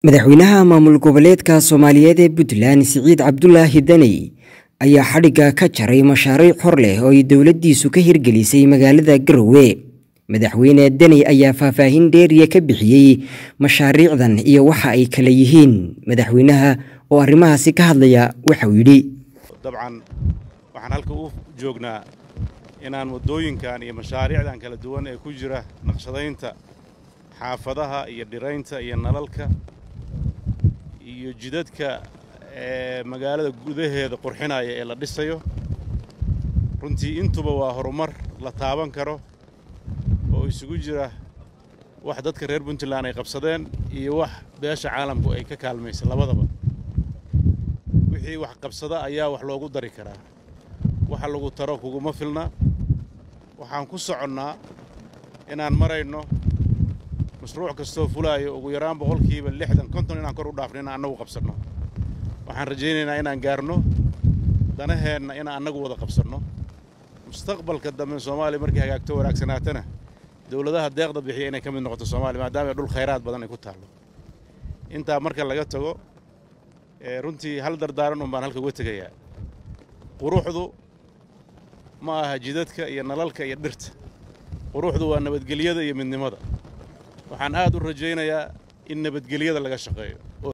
madaxweynaha maamul goboleedka soomaaliyeed ee puntland siciid cabdulaahi daney ayaa xadhigga ka jaray mashaariic hor leh oo ay dowladdiisu ka hirgelisay magaalada garowe madaxweyne daney ayaa faahfaahin dheeriya ka bixiyey mashaariicdan iyo waxa ay kala yihiin madaxweynaha oo arrimahaasi ka hadlaya waxauu yidhi dabcan waxaan halka u joognaa inaan waddooyinkan iyo mashaariicdan kala duwan ee ku jira naqshadaynta xaafadaha iyo dhiraynta iyo nalalka iyo jidadka ee magaalada gudaheeda qurxinaya ee la dhisayo runtii intuba waa horumar la taaban karo oo isugu jira wax dadka reer puntland ay qabsadeen iyo wax beesha caalamku ay ka kaalmaysa labadaba wixii wax qabsada ayaa wax loogu dari karaa waxa lagu taro kuguma filna waxaan ku soconnaa inaan marayno mashruuc kastoo fulaayo ugu yaraan boqolkiiba lixdan konton inaan kor u dhaafno inaan annagu qabsanno waxaan rajaynaynaa inaan gaarno danaheenna inaan annagu wada qabsanno mustaqbalka dambe soomaaliya markay hagaagto wanaagsanaatana dowladaha deeqda bixiya inay ka mid noqoto soomaaliya maadaama dhul khayraad badan ay ku taallo intaa marka laga tago runtii hal dardaaran un baan halka uga tegayaa quruxdu ma aha jidadka iyo nalalka iyo dhirta quruxdu waa nabadgelyada iyo midnimada waxaan aad u rajaynayaa in nabadgelyada laga shaqeeyo